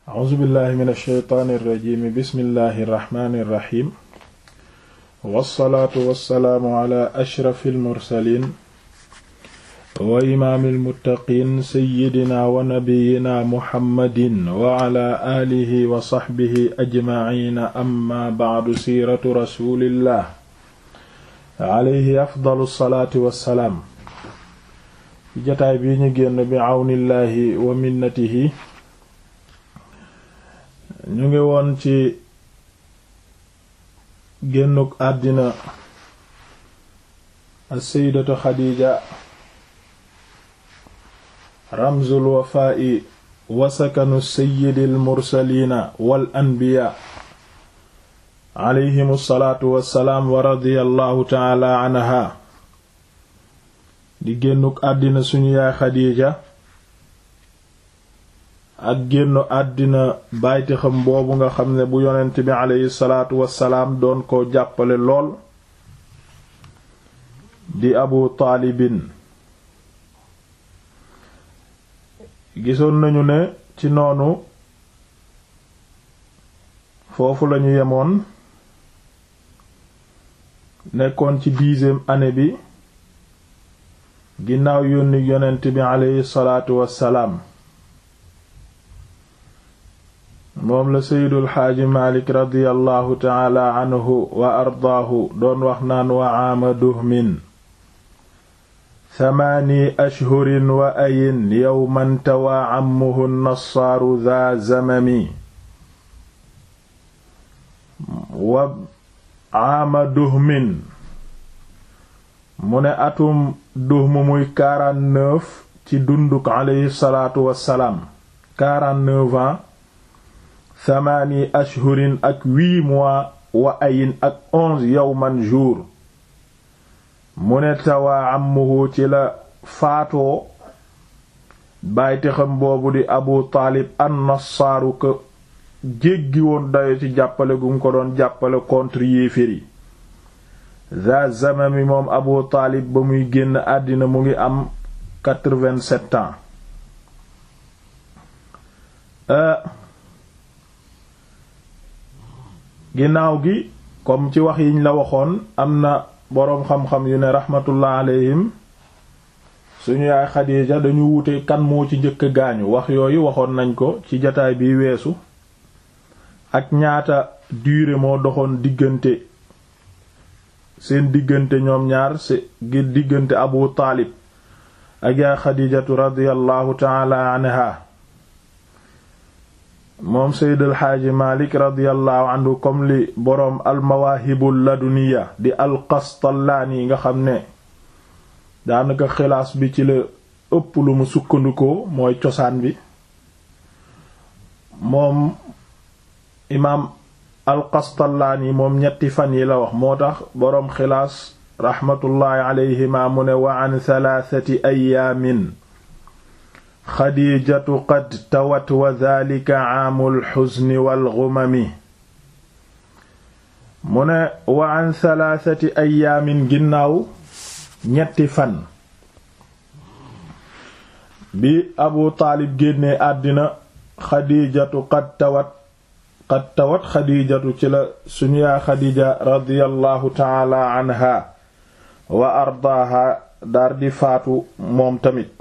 a'uuzu billahi min alsheytaani irrajimi bismillahi irrahmani irrahim wassalaatu wassalaamu ala ashrafi almursalin wa imaami almuttaqiin seyyidina wa nabiyina muhammadin wa ala aalihi wa saxbihi ajmaciina amma bacdu siiratu rasulillah alayhi afdalu salaati wassalaam ci jataay bii ñu génn bi àwnillaahi wa minnatihi ñu ngi woon ci génnuk àddina as-sayyidatu xadiija ramzul wafaa'i wa sakanu sayyidil mursaliina wal anbiyaa alayhimu salaatu wassalaam wa radiyallahu ta'ala anha di génnuk àddina suñu yaay xadiija ak génnu àddina bayti xam boobu nga xam ne bu yonent bi aleyhi salaatu wassalaam doon ko jàppale lool di abu taalibin gisoon nañu ne ci noonu foofu lañu yemoon nekkoon ci dixième année bi ginnaaw yónni yonent bi aleyhi salaatu wassalaam moom la seydul xaaji malik radiallahu taala anhu wa ardaahu doon wax naan wa aama duhmin thamaani ashhurin wa ayin yowman tawaa ammuhu nassaaru dha zamami wa aama duhmin mu ne atum duhm muy quarante-neuf ci dunduk aleyhi salaatu wassalaam quarante-neuf ans thamaani ashhurin ak huit mois wa ayin ak onze yawman jour mu ne tawaa ammuhu ci la faatoo bàyti xam boobu di abu taalib an-nassaaru ko jéggi woon dayo ci jàppale gu mu ko doon jàppale contre yéefér yi za zamami moom abu taalib ba muy génn àddina mu ngi am quatre-vingt-sept ans ginnaaw gi comme ci wax yiñ la waxoon am na boroom xam-xam yu ne rahmatullah alayhim suñu yaay Xadiija dañu wute kan moo ci njëkk gaañu wax yooyu waxoon nañ ko ci jataay bi weesu ak ñaata durée moo doxoon diggante seen diggante ñoom ñaar si ngir diggante Abu Taalib ak yaay Xadiijatu radiyallahu taala anha moom seyd alxaaji malik radiallahu anhu comme li boroom almawaahibul laduniya di alqastallaani nga xam ne daanaka xilaas bi ci la ëpp lu mu sukkandikoo mooy cosaan bi moom imaam alqastallaani moom ñetti fan yi la wax moo tax boroom xilaas raxmatullaahi alayhima mu ne wa an thalathati ayaamin xadiijatu qad tawat wa dhalika aamul xuzni wal ghumami mu ne wa an thalathati ayaamin ginnaaw ñetti fan bi abu taalib génnee àddina xadiijatu qad tawat qad tawat xadiijatu ci la suñu yaa xadiija radiyallahu taala anha wa ardaaha daar di faatu moom tamit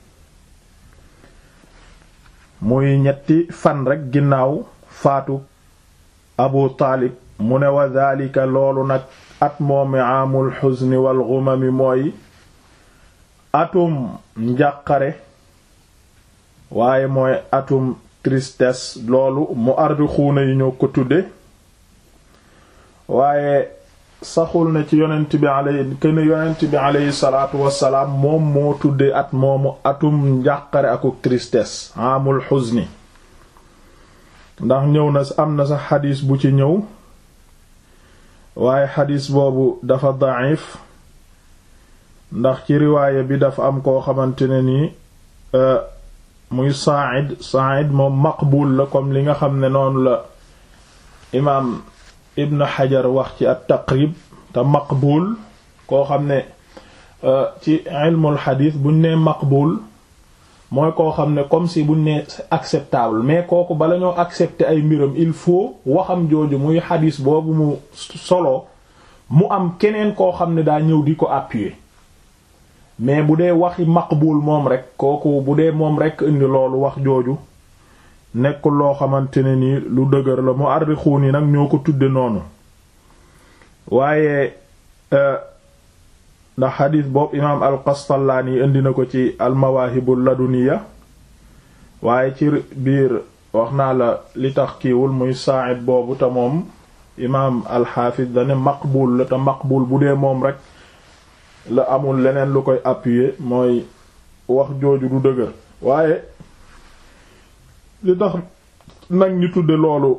muy ñetti fan rekk ginnaaw faatu abu taalib mu ne wa daalika loolu nag at moomi aamul xuzni wal ghumami mooy atum njàqare waaye mooy atum tristesse loolu mu ardi xuuna yi ñoo ko tudde waaye saxul ne ci yonent bi aley kën yonent bi aleyhi salaatu wassalaam moom moo tudde at moomu atum njàqare akuk tristesse amul xuzni ndax ñëw na am na sax xadiis bu ci ñëw waaye xadiis boobu dafa da'if ndax ci riwaaya bi dafa am koo xamante ne nii muy Sa'id Sa'id moom maqbul la comme li nga xam ne noonu la imaam Ibn Hajar wax ci at-Taqrib te maqbul koo xam ne ci ilmul xadiis buñ nee maqbul mooy koo xam ne comme si buñ ne acceptable mais kooku bala ñoo accepter ay mbiram il faut waxam jooju muy xadis boobu mu solo mu am keneen koo xam ne daa ñëw di ko appuyer mais bu dee waxi maqbul moom rek kooku bu dee moom rek indi loolu wax jooju nekkul loo xamante ne ni lu dëgër la mu arrixuun yi nag ñoo ko tudde noonu waaye ndax xadiis boobu imaam al-Qastallaani indi na ko ci al-Mawaahibul Laduniya waaye ci biir wax naa la li tax kiiwul muy Saa'id boobu te moom imaam al-Hafiz dane maqbul la te maqbul bu dee moom rek la amul leneen lu koy appuyer mooy wax jooju du dëgër waaye li tax nag ñu tudde loolu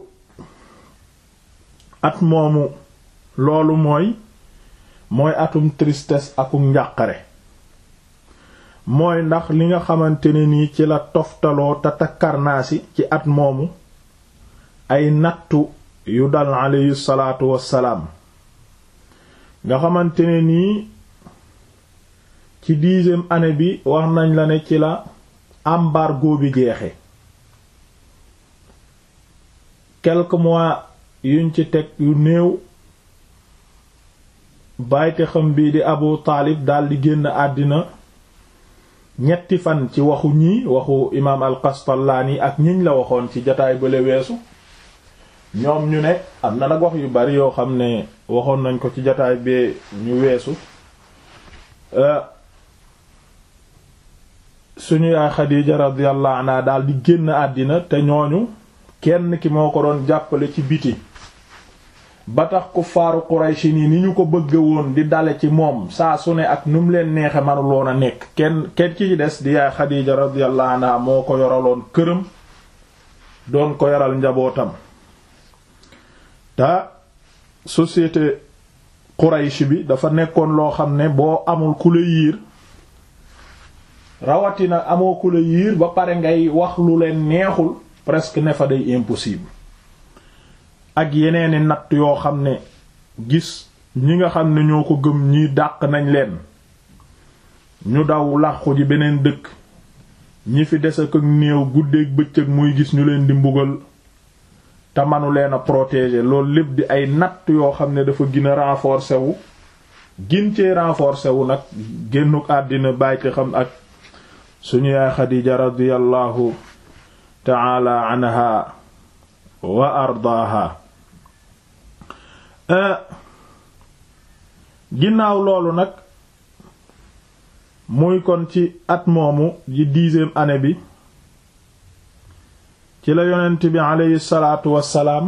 at moomu loolu mooy mooy atum tristesse aku njàqare mooy ndax li nga xamante ne nii ci la toftaloo te takkarnaasi ci at moomu ay nattu yu dal aleyhi salaatu wassalaam nga xamante ne nii ci dixième année bi wax nañ la ne ci la embargo bi jeexe quelques mois yuñ ci teg yu néew bàyyte xam bii di Abu Taalib daldi génn àddina ñetti fan ci waxu ñii waxu imaam al-Qastallaani ak ñiñ la waxoon ci jataay bële weesu ñoom ñu ne am na nag wax yu bari yoo xam ne waxoon nañ ko ci jataay bee ñu weesu suñu yaay Xadiija radiyallahu anha daal di génn àddina te ñooñu kenn ki moo ko doon jàppale ci biti ba tax ku faaru Quraysh ni ni ñu ko bëgg woon di dale ci moom saa su ne ak nu mu leen neexe manuloon a nekk kenn kenn ci des di yaay Xadiija radiyallahu anha moo ko yoraloon këram doon ko yoral njabootam te société Quraysh bi dafa nekkoon loo xam ne boo amul ku la yiir rawatina amoo ku la yiir ba pare ngay wax lu leen neexul presque ne fa day impossible ak yeneeni natt yoo xam ne gis ñi nga xam ne ñoo ko gëm ñi dàq nañ leen ñu daw làqu ji beneen dëkk ñi fi des ak néew guddeeg bëccëg muy gis ñu leen di mbugal te manu leen a protéger loolu lépp di ay natt yoo xam ne dafa gën a renforcer wu gin cee renforcer wu nag génnuk àddina bàyti xam ak suñu yaay Xadiija radiyallahu taala anha wa ardaaha ginnaaw loolu nag muy kon ci at moomu ji dixième année bi ci la yonent bi aleyhi salaatu wassalaam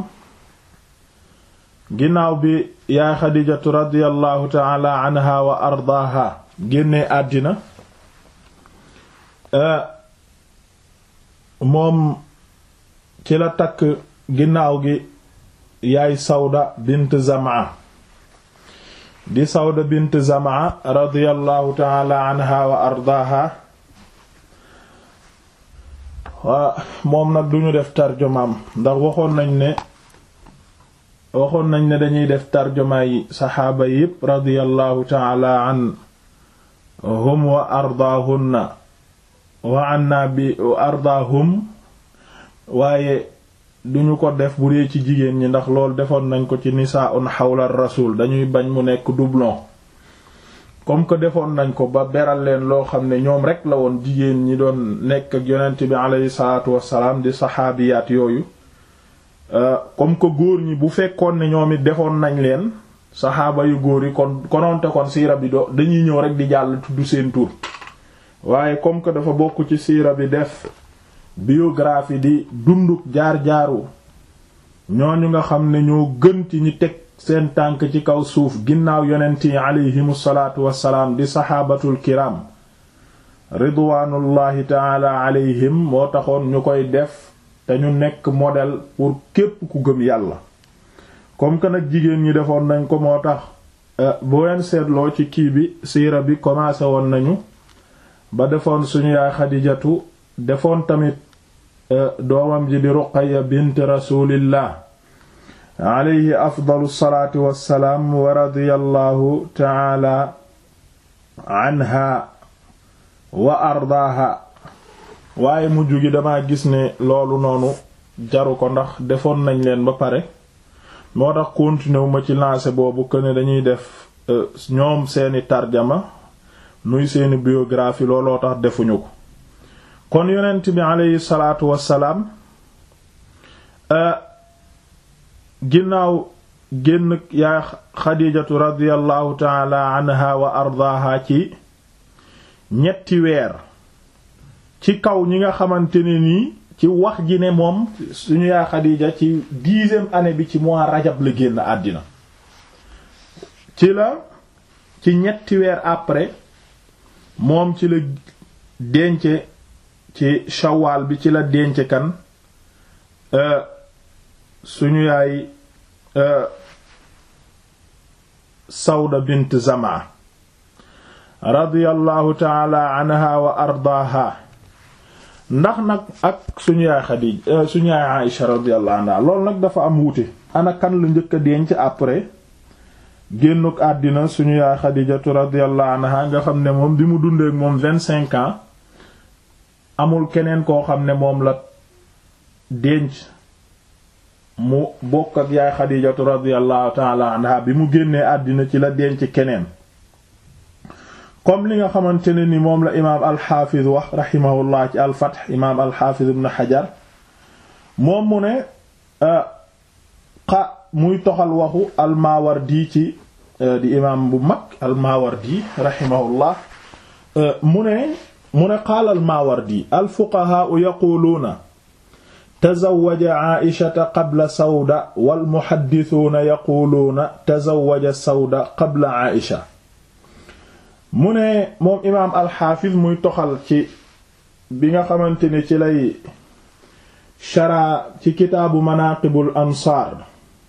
ginnaaw bi yaay xadijatu radiyallahu taala anha wa ardaaha génnee àddina moom ci la takk ginnaaw gi yaay sawda bint zamaa di sawda bint zamaa radiyallahu taala anha wa ardaaha waa moom nag duñu def tarjumaam ndax waxoon nañ ne waxoon nañ ne dañuy def tarjumaa yi saxaaba yépp radiyallahu taala anhum wa ardaahunna wa anna bi ardaahum waaye duñu ko def bu dee ci jigéen ñi ndax loolu defoon nañ ko ci nisaa'un xawla rasul dañuy bañ mu nekk doublon comme que defoon nañ ko ba beral leen loo xam ne ñoom rek la woon jigéen ñi doon nekk ak yonent bi aleyhi salaatu wassalaam di saxaabiyaat yooyu comme que góor ñi bu fekkoon ne ñoom it defoon nañ leen saxaaba yu góor yi kon kononte kon siira bi do dañuy ñëw rek di jàll tudd seen tur waaye comme que dafa bokk ci siira bi def biographie di dunduk jaar-jaaru ñooñu nga xam ne ñoo gën ci ñi teg seen tànk ci kaw suuf ginnaaw yonent yi aleyhimu salaatu wassalaam di saxaabatul kiram ridwaanullahi taala alayhim moo taxoon ñu koy def te ñu nekk modèle pour képp ku gëm yàlla comme que nag jigéen ñi defoon nañ ko moo tax boo leen seetloo ci kii bi siira bi commencé woon nañu ba defoon suñu yaay xadijatu defoon tamit doomam ji di ruqaya bint rasulillah alayhi afdalu salaatu wassalaam wa radiyallahu taala anha wa ardaaha waaye mujj gi dama gis ne loolu noonu jaru ko ndax defoon nañ leen ba pare moo tax continuer wu ma ci lancé boobu que ne dañuy def ñoom seeni tarjama nuy seeni biographie looloo tax defuñu ko kon yonent bi aleyhi salaatu wassalaam ginnaaw génn yaay xadijatu radiallahu taala anha wa ardaaha ci ñetti weer ci kaw ñi nga xamante ne nii ci wax ji ne moom suñu yaay xadija ci dixième année bi ci mois rajab la génn àddina ci la ci ñetti weer après moom ci la denc ci shawaal bi ci la denc kan suñu yaay Sawda bint Zamaa radiyallahu taala anha wa ardaaha ndax nag ak suñu yaay Xadiija suñu yaay Aïsha radiyallahu anha loolu nag dafa am wuute ana kan la njëkk a denc après génnuk àddina suñu yaay Xadiijatu radiyallahu anha nga xam ne moom bi mu dundeek moom vingt-cinq ans amul keneen koo xam ne moom la denc mu bokk ak yaay xadijatu radiallahu taala anha bi mu génnee àddina ci la denc keneen comme li nga xamante ne ni moom la imaam alxaafiz wax raximahullah ci alfath imaam alxaafiz ibn xajar moom mu ne xa muy toxal waxu almaawardi ci di imaam bu mag almaawardi raximahullah mu ne mu ne qaala almaawardi alfuqahaau yaquluuna tazawwaja Aïshata qabla Sawda wal muhaddisuuna yaquluuna tazawwaja Sawda qabla Aïcha mu ne moom imaam alxaafiz muy toxal ci bi nga xamante ne ci lay shara ci kitaabu manaaqibul ansaar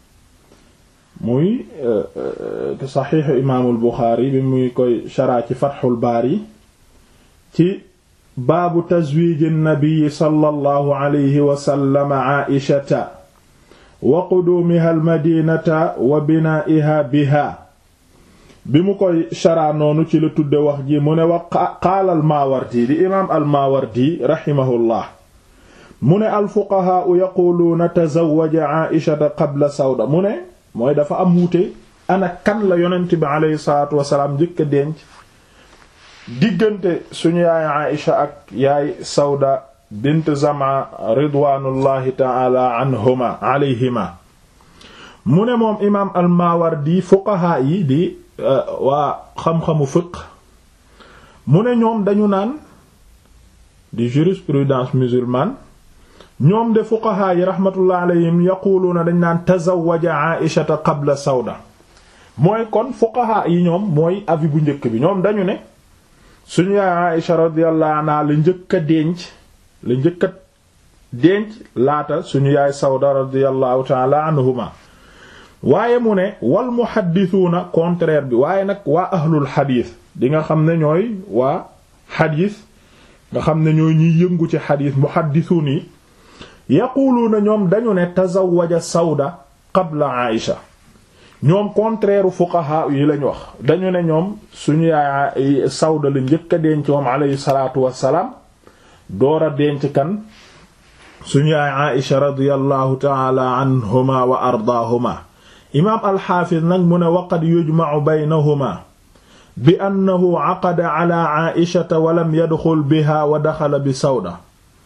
muy saxiixu imaamul Buxaari bi muy koy shara ci Fatxul Baari ci baabu tazwiiji nabiyi sallallahu alayhi wa sallam Aïshata wa quduumiha almadinata wa binaa'iha biha bi mu koy sharaa noonu ci la tudde wax ji mu ne wa qaala almaawardi di imaam almaawardi raximahullah mu ne alfuqahaau yaquuluuna tazawwaja Aïshata qabla Sawda mu ne mooy dafa am wuute ana kan la yonent bi aleyhi salaatu wasalaam njëkk a denc diggante suñu yaay Aïcha ak yaay Sawda bint Zama ridwanullahi taala anhuma alayhima mu ne moom imaam al-Mawardi fuqaha yi di waa xam-xamu fiqh mu ne ñoom dañu naan di jurisprudence musulmane ñoom de fuqaha yi rahmatullah alayhim yaquluuna dañ naan tazawwaja Aïshata qabla Sawda mooy kon fuqaha yi ñoom mooy avis bu njëkk bi ñoom dañu ne suñu yaay Aïsha radiyallahu anha la njëkk a denc la njëkk a denc laata suñu yaay Sawda radiyallahu ta'ala anhuma waaye mu ne wal muhaddisuuna contraire bi waaye nag waa ahlul xadiis di nga xam ne ñooy waa xadiis nga xam ne ñooy ñuy yëngu ci xadiis muhaddisuun yi yaquluuna ñoom dañu ne tazawwaja Sawda qabla Aïsha ñoom contraire fuqaha yi lañ wax dañu ne ñoom suñu yaay Sawda la njëkk a denc moom alayhi salaatu wassalaam door a denc kan suñu yaay Aïsha radiyallahu ta'ala anhuma wa ardaahuma imaam alxaafiz nag mu ne waqad yujma'u baynahuma bi annahu aqada ala Aïshata wa lam yadxul biha wa daxala bi Sawda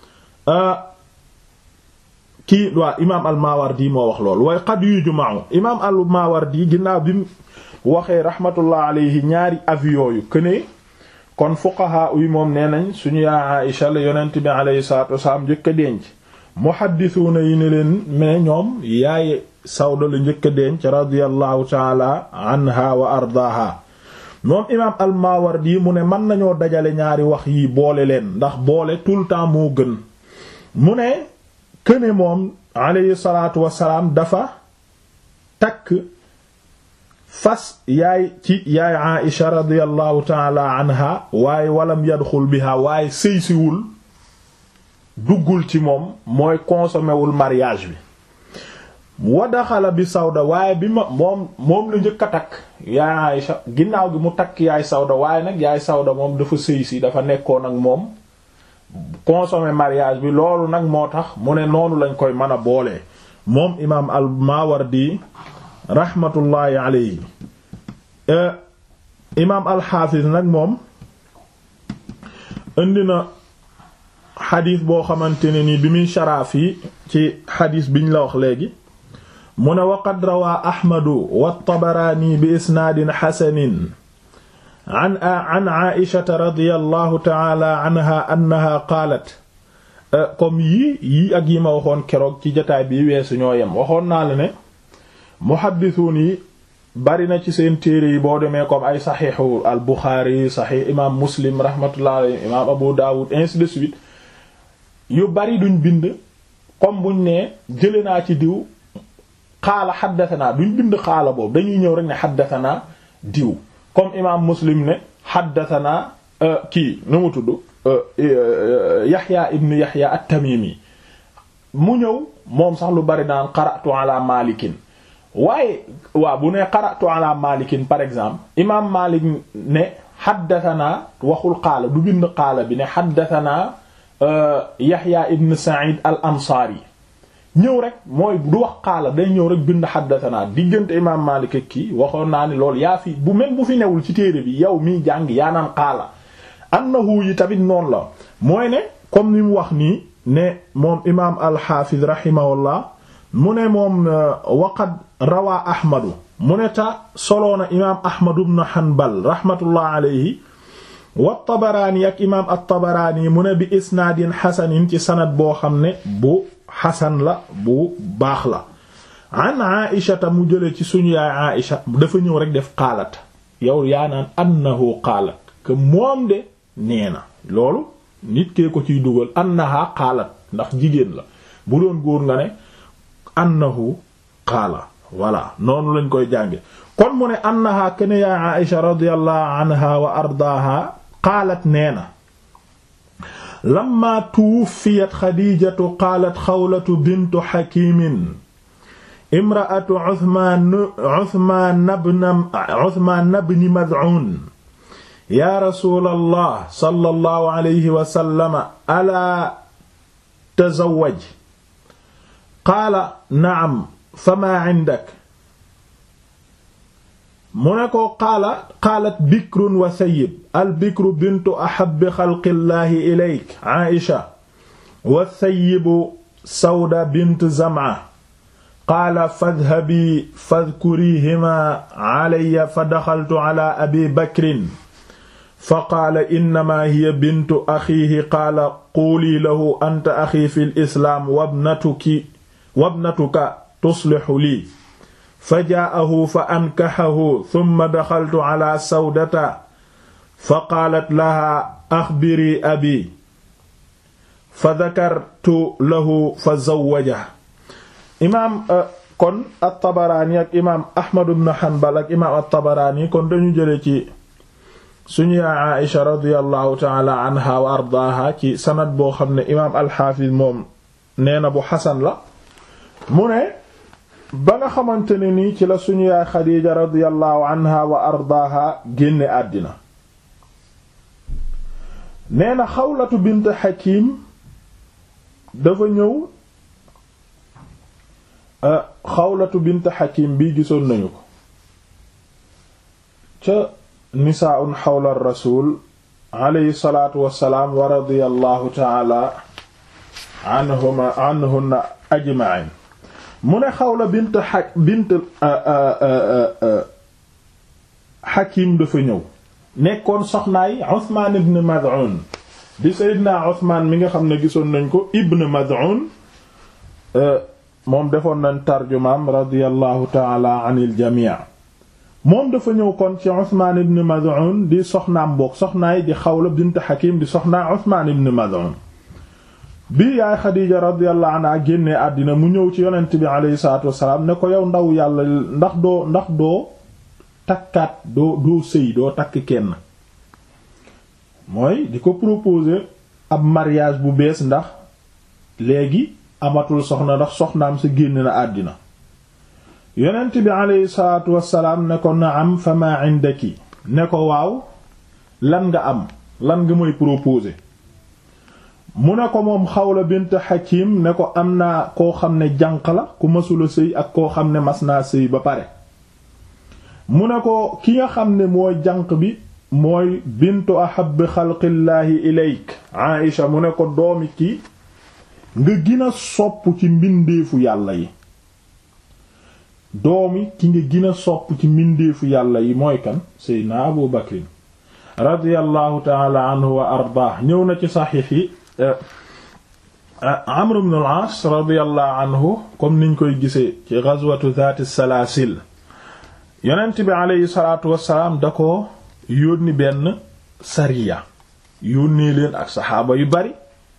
kii waa imaam al-Mawardi moo wax lool waaye qad yujma'u imaam al-Mawardi ginnaaw bi mu waxee rahmatullah alayhi ñaari avis yooyu këne kon fuqaha yi moom nee nañ suñu yaa Aïsha la yonent bi alayhi salaatu wasalaam njëkk a denc muhaddisuuna yi ne leen mais ñoom yaay Sawda la njëkk a denc radiyallahu taala anha wa ardaaha moom imaam al-Mawardi mu ne mën nañoo dajale ñaari wax yi boole leen ndax boole tout le temps moo gën mu ne këne moom alayhi salaatu wasalaam dafa takk fas yaay ci yaay Aïsha radiyallahu taala anha waaye walam yadxul biha waaye sëysiwul duggul ci moom mooy consommé wul mariage bi wa daxala bi Sawda waaye bi ma moom moom la njëkk a takk yaay Aïsha ginnaaw gi mu takk yaay Sawda waaye nag yaay Sawda moom dafa sëy si dafa nekkoon ak moom consommer mariage bi loolu nag moo tax mu ne noonu lañ koy mën a boolee moom imaam al Mawardi rahmatullahi alayhi imaam al xaafis nag moom indi na xadis boo xamante ne ni bi muy sharaaf yi ci xadis biñ la wax léegi mu ne waqad rawaa ahmadu waltabaraani bi isnaadin xasanin an an aishata radiyallahu taala anha annaha qaalat comme yii yii ak yi ma waxoon keroog ci jataay bi weesu ñoo yem waxoon naa la ne muhaddisuun yi bari na ci seen téere yi boo demee comme ay saxiixu al buxaari saxiix imaam muslim rahmatullah alayhi imaam abu daawud ainsi de suite yu bari duñ bind comme buñ ne jële naa ci diw xaala xaddatanaa duñ bind xaala boobu dañuy ñëw rek ne xaddatanaa diw comme imaam muslim ne xaddatanaa kii nu mu tudd yaxya ibn yaxya at-tamimi mu ñëw moom sax lu bari naan qara'tu ala malikin waaye waaw bu ne qara'tu ala malikin par exemple imaam malik ne xaddatanaa waxul xaala du bind xaala bi ne xaddatanaa yaxya ibn sa'id al ansaari ñëw rek mooy du wax xaala day ñëw rek bind xaddatanaa diggante imaam Maalik ak kii waxoon naa ne loolu yaa fi bu même bu fi newul ci téere bi yow miy jàng yaa naan xaala annahu yi tamit noonu la mooy ne comme ni mu wax nii ne moom imaam alxaafiz rahimahullah mu ne moom waqad rawaa ahmadu mu ne ta soloona imaam ahmadu ibn hanbal rahmatullah alayhi wa tabaraani ak imaam at-tabaraani mu ne bi isnaadin xasanin ci sanad boo xam ne bu xasan la bu baax la an aishata mu jële ci suñu yaay aisha dafa ñëw rek def xaalat yow yaa naan annahu xaalat que moom de nee na loolu nit kee ko ciy dugal annaha xaalat ndax jigéen la bu doon góor nga ne annahu xaala voilà noonu lañ koy jànge kon mu ne annaha kene yaay aisha radiyallahu anha wa ardaaha qaalat nee na lamma tuwuffiyat xadiijatu qaalat xawlatu bintu xakimin imra'atu Usmaan Usmaan ibn Usmaan ibn Mad'uun yaa rasuulallah sallallahu alayhi wa sallam alaa tazawwaj qaala na'am famaa 'indak mu ne ko qaala qaalat bikrun wa sayyib al bikru bintu ahabbi xalqillaahi ilayk Aïcha wa sayyibu Sawda bint Zam'a qaala fadhabii fadkuriihimaa alayya fa daxaltu ala abi bakrin fa qaala innamaa hiya bintu axiihi qaala quulii lahu anta axii fil islaam wabnatuki wabnatuka tuslixu lii fa jaa'ahu fa ankaxahu summa daxaltu ala sawdata fa qaalat laha axbiri abi fa dakartu lahu fa zawwaja imaam kon at-Tabaraani ak imaam Ahmad ibn Hanbal ak imaam at-Tabaraani kon dañu jële ci suñu yaay Aïsha radiyallahu taala anha wa ardaaha ci sanad boo xam ne imaam al-Hafiz moom nee na bu xasan la mu ne ba nga xamante ne nii ci la suñu yaay Xadiija radiyallahu anha wa ardaaha génne àddina nee na Xawlatu bint Hakim dafa ñëw Xawlatu bint Hakim bii gisoon nañu ko ca nisaa'un xawla rasul alayhi salaatu wassalaam wa radiyallahu taala anhuma anhunna ajma'in mu ne xawla bint a bint Hakim dafa ñëw nekkoon soxnaay Usmaan ibn Mad'un di Seydina Usmaan mi nga xam ne gisoon nañ ko ibn Mad'un moom defoon nañ tarjumaam radiyallahu taala anil jamii moom dafa ñëw kon ci Usmaan ibn Mad'un di soxnaam boog soxnaay di Xawla bint Hakim di soxnaa Usmaan ibn Mad'un bi yaay Xadiija radiyallahu anha génnee àddina mu ñëw ci yonent bi alayhi salaatu wassalaam ne ko yow ndaw yàlla ndax doo ndax doo takkaat doo doo sëy doo takk kenn mooy di ko proposer ab mariage bu bees ndax léegi amatul soxna ndax soxnaam sa génn na àddina yonent bi alayhi salaatu wassalaam ne ko naam fa ma indaki ne ko waaw lan nga am lan nga mooy proposer mu ne ko moom Xawla bint Hakim ne ko am naa koo xam ne jànq la ku masula sëy ak koo xam ne mas naa sëy ba pare mu ne ko ki nga xam ne mooy jànq bi mooy bintu ahabbi xalqillaahi ilayk Aïsha mu ne ko doomi ki nga gën a sopp ci mbindeefu yàlla yi doomi ki nga gën a sopp ci mbindeefu yàlla yi mooy kan seydna Abu Bakrin radiyallahu taala anhu wa ardaah ñëw na ci saxiix yi Amr ibn al-As radiyallahu anhu comme niñ koy gisee ci ghazwatu zaati salaasil yonent bi aleyhi salaatu wassalaam da ko yónni benn sariya yónnee leen ak saxaaba yu bari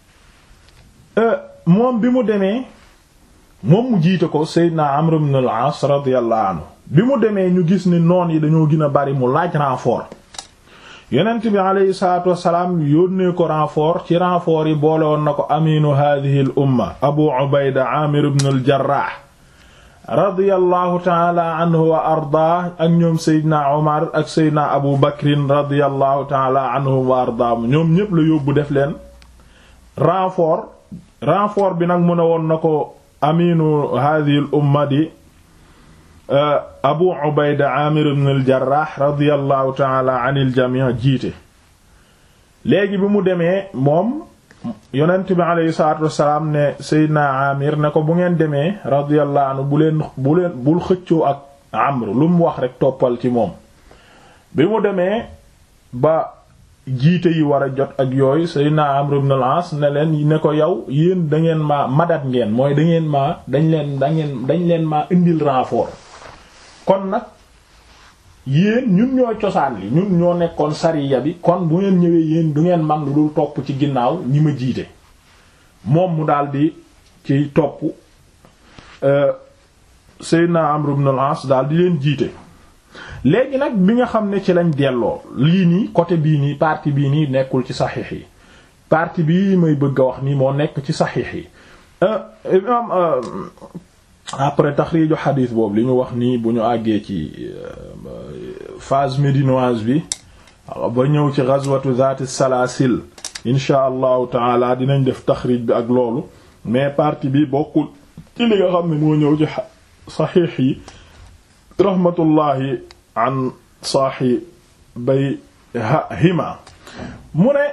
moom bi mu demee moom mu jiite ko Seydina Amr ibn al-As radiyallahu anhu bi mu demee ñu gis ni noon yi dañoo gën a bari mu laaj renfort yonent bi aleyhi salaatu wassalaam yónnee ko renfort ci renfort yi boole woon na ko aminu hadhihi al umma Abu Ubayda Amir ibn al-Jarrah radiyallahu taala anhu wa arda ak ñoom Seydina Omar ak Seydina Abu Bakrin radiyallahu taala anhu wa arda ñoom ñépp la yóbbu def leen renfort renfort bi nag mu ne woon na ko aminu hadhihi al umma di Abu Ubayda Amir ibn al-Jarrah radiyallahu taala anil jami' jiite léegi bi mu demee moom yonent bi aleyhi salaatu wassalaam ne Seydina Amir ne ko bu ngeen demee radiyallahu anhu bu leen bu leen bul xëccoo ak Amr lu mu wax rek toppal ci moom bi mu demee ba jiite yi war a jot ak yooyu Seydina Amr ibn al-As ne leen ne ko yow yéen da ngeen maa madat ngeen mooy da ngeen maa dañ leen da ngeen dañ leen maa indil renfort kon nag yéen ñun ñoo cosaan li ñun ñoo nekkoon sariya bi kon bu ngeen ñëwee yéen du ngeen man lu dul topp ci ginnaaw ñi ma jiite moom mu daldi ci topp Seydina Amr ibn al-As daal di leen jiite léegi nag bi nga xam ne ci lañ delloo lii nii côté bii nii partie bii nii nekkul ci saxiix yi partie bii may bëgg a wax nii moo nekk ci saxiix yi imam après taxriiju xadiis boobu li ñu wax nii bu ñu àggee ci phase médinoise bi ba ñëw ci ghazwatu zaati salaasil insha allahu taala dinañ def taxriij bi ak loolu mais partie bi bokkul ci li nga xam ne moo ñëw ci saxiix yi rahmatullahi an saaxi bay hima mu ne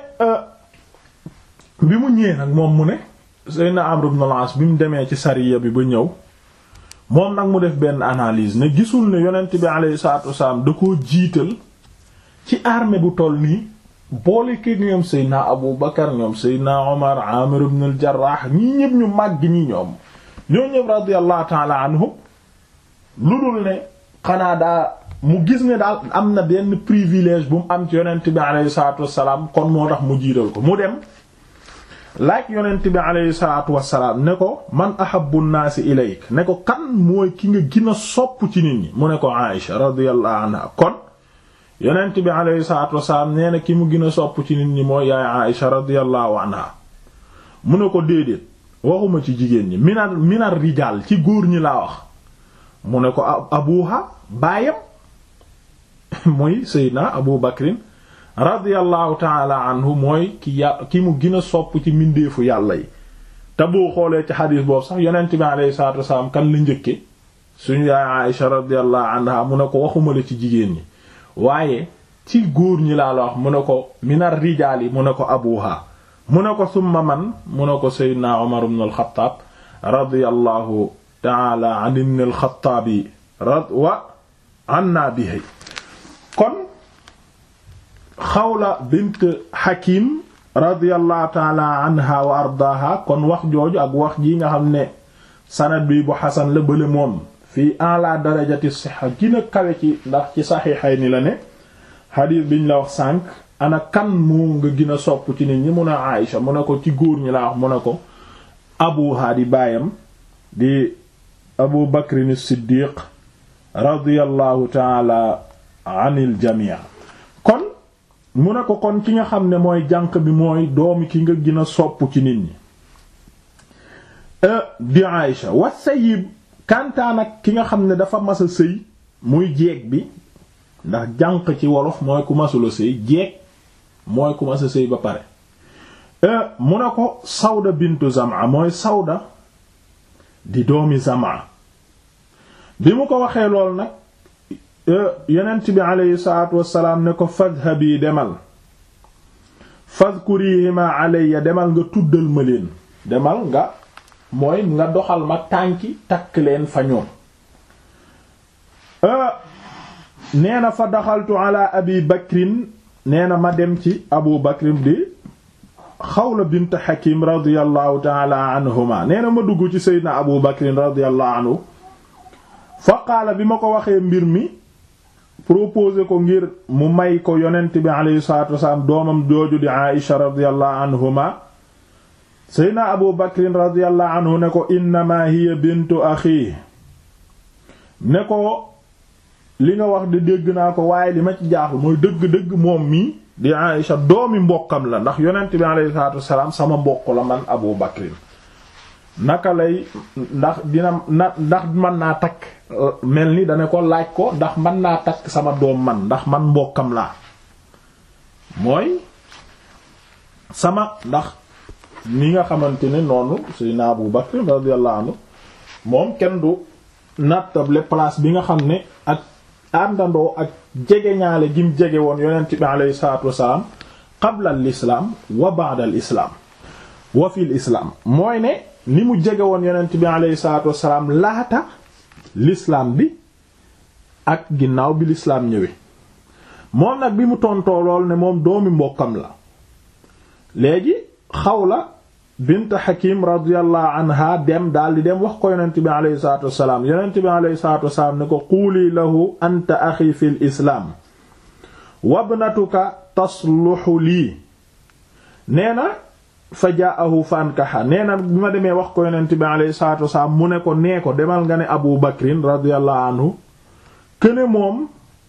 bi mu ñëwee nag moom mu ne Seydina Amr ibn al-As bi mu demee ci sariya bi ba ñëw moom nag mu def benn analyse ne gisul ne yonent bi alayhi salaatu wasalaam da koo jiital ci armée bu toll nii boole kii ñoom Seydina Abu Bakar ñoom Seydina Omar Amir ibn al-Jarrah ñii ñëpp ñu màgg ñi ñoom ñoo ñëpp radiyallahu ta'ala anhum lu dul ne xanaa daa mu gis ne daal am na benn privilège bu mu am ci yonent bi alayhi salaatu wasalaam kon moo tax mu jiital ko mu dem laaj yonent bi alayhi salaatu wasalaam ne ko man ahabbu nnaasi ilayk ne ko kan mooy ki nga gën a sopp ci nit ñi mu ne ko Aïsha radiyallahu anha kon yonent bi alayhi salaatu wasalaam nee na ki mu gën a sopp ci nit ñi mooy yaay Aïsha radiyallahu anha mu ne ko déedéet waxuma ci jigéen ñi minar minar rijaal ci góor ñi laa wax mu ne ko abuha baayam muy Seydina Abu Bakrin radiyallahu taala anhu mooy ki ya ki mu gën a sopp ci mbindeefu yàlla yi te boo xoolee ci xadiis boobu sax yonent bi alayhi salaatu wasalaam kan la njëkke suñu yaay Aïsha radiyallahu anha mu ne ko waxuma la ci jigéen ñi waaye ci góor ñi laa la wax mu ne ko minar rijaal yi mu ne ko abuha mu ne ko summa man mu ne ko Seydina Umar ibn al-Khattab radiyallahu taala an ibn al-Khattabi wa anna bihi kon Xawla bint Hakim radiyallahu taala anha wa ardaaha kon wax jooju ak wax ji nga xam ne sanad bi bu xasan la bële moom fii en la darajati siha gina kawe ci ndax ci saxiixay ni la ne xadiis biñ la wax sànq ana kan moo nga gën a sopp ci nit ñi mun a Aïcha mu ne ko ci góor ñi la wax mu ne ko abuha di baayam di abu bakrin siddiq radiyallahu taala anil jamii kon mu ne ko kon ki nga xam ne mooy jànq bi mooy doomi ki nga gën a sopp ci nit ñi di Aïcha wa sayyib kantaan ak ki nga xam ne dafa mas a sëy muy jeeg bi ndax jànq ci wolof mooy ku masula sëy jeeg mooy ku mas a sëy ba pare mu ne ko Sawda bintu Zam'a mooy Sawda di doomi Zam'a bi mu ko waxee lool nag yonent bi aleyhi salaatu wassalaam ne ko fadhabi demal fadkurihima alayya demal nga tuddal ma leen demal nga mooy nga doxal ma tànki takk leen fa ñoom nee na fa daxaltu ala abi bakrin nee na ma dem ci abu bakrin di xawla bint hakim radiallahu taala anhuma nee na ma dugg ci seydna abu bakrin radiallahu anhu fa qaala bi ma ko waxee mbir mi proposé ko ngir mu may ko yonent bi alayhi salatu wasalaam doomam jooju di aisha radiallahu anhuma seydna abu bakrin radiallahu anhu ne ko innama hiya bintu axi ne ko li nga wax de dégg naa ko waaye li ma ci jaaxul mooy dëgg-dëgg moom mii di Aïsha doomi mbokkam la ndax yonent bi alayhi salaatu wassalaam sama mbokk la man Abu Bakrin naka lay ndax dina na ndax mën naa takk mel ni dana ko laaj ko ndax mën naa takk sama doom man ndax man mbokkam laa mooy sama ndax ni nga xamante ne noonu Seydina Abu Bakrin radiyallahu anhu moom kenn du nattable place bi nga xam ne ak àndandoo ak jege ñaale gim jege woon yonent bi aleyhi salaatu wasalaam qabla al islaam wa ba'da al islaam wa fil islaam mooy ne ni mu jege woon yonent bi aleyhi salaatu wasalaam laata l'islaam bi ak ginnaaw bi l'islaam ñëwee moom nag bi mu tontoo lool ne moom doomi mbokkam la léegi Xawla bint Hakim radiyallahu anha dem daal di dem wax ko yonent bi aleyhi salaatu wasalaam yonent bi aleyhi salaatu wasalaam ne ko quuli lahu anta axi fi l islaam wabnatuka tasluxu lii nee na fa jaahu fankaxa nee na bi ma demee wax ko yonent bi aleyhi salaatu wasalaam mu ne ko nee ko demal nga ne Abu Bakrin radiyallahu anhu këne moom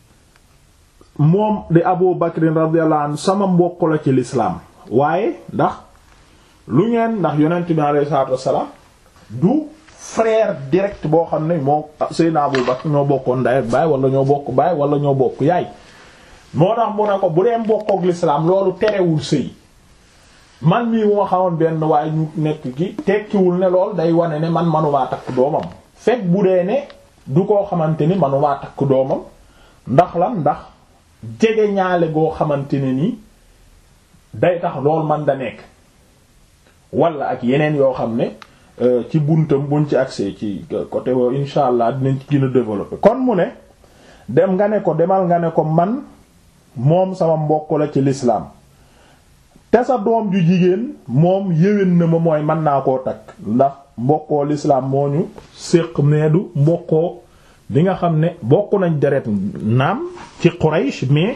moom di Abu Bakrin radiyallahu anhu sama mbokk la ci lislaam waaye ndax lu ngeen ndax yonent bi alayhi salaatu wassalaam du frère direct boo xam ne moo Seydina Abu Bakr ñoo bokkoon ndey ak baay wala ñoo bokk baay wala ñoo bokk yaay moo tax mu ne ko bu dee mbokkook lislaam loolu terewul sëy man mii wu ma xamoon benn waaye ñu nekk ki tekkiwul ne lool day wane ne man manumaa takk doomam fekk bu dee ne du koo xamante ni manumaa takk doomam ndax lan ndax jege ñaale goo xamante ne nii day tax loolu man da nekk wala ak yeneen yoo xam ne ci buntam buñ ci accès ci côté wo insha allah dinañ ci gën a développer kon mu ne dem nga ne ko demal nga ne ko man moom sama mbokk la ci l'islam te sa doom ju jigéen moom yéwén na ma mooy mën naa koo takk ndax mbokkoo l'islam moo ñu séq meedu mbokkoo bi nga xam ne bokk nañ deret naam ci Quraysh mais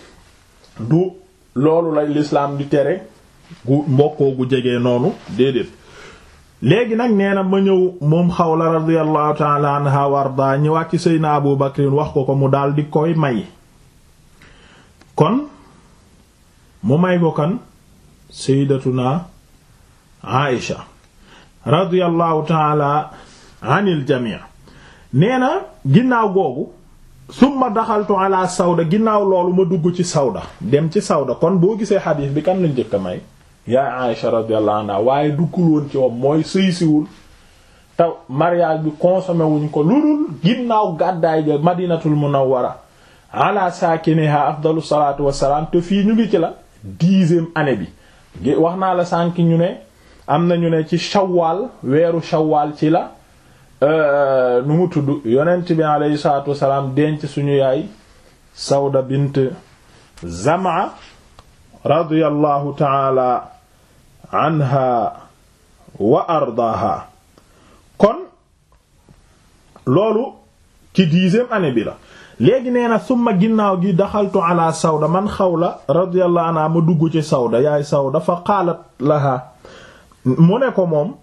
du loolu lay l'islam di tere gu mbokkoo gu jege noonu déedéet léegi nag nee na ma ñëw moom Xawla radiyallahu ta'ala anha warda ñëwaat ci Seydina Abu Bakrin wax ko ko mu daal di koy may kon mu may ko kan Sayyidatuna Aïsha radiyallahu ta'ala anil jami' nee na ginnaaw googu summa daxaltu ala Sawda ginnaaw loolu ma dugg ci Sawda dem ci Sawda kon boo gisee xadiis bi kan lañ njëkk a may yaa Aïsha radiyallahu anha waaye duggul woon ci moom mooy sëysiwul te mariage bi consommé wuñ ko lu dul ginnaaw gàddaay ga madinatul munawwara ala saakiniha afdalu salaatu wassalaam te fii ñu ngi ci la dixième année bi wax naa la sànk ñu ne am na ñu ne ci shawwal weeru shawwal ci la nu mu tudd yonent bi alayhi salaatu wassalaam denc suñu yaay Sawda bint Zam'a radiyallahu taala anha wa ardaaha kon loolu ci dixième année bi la léegi nee na summa ginnaaw gi daxaltu ala Sawda man Xawla radiyallahu anha ma dugg ci Sawda yaay Sawda fa qaalat laha mu ne ko moom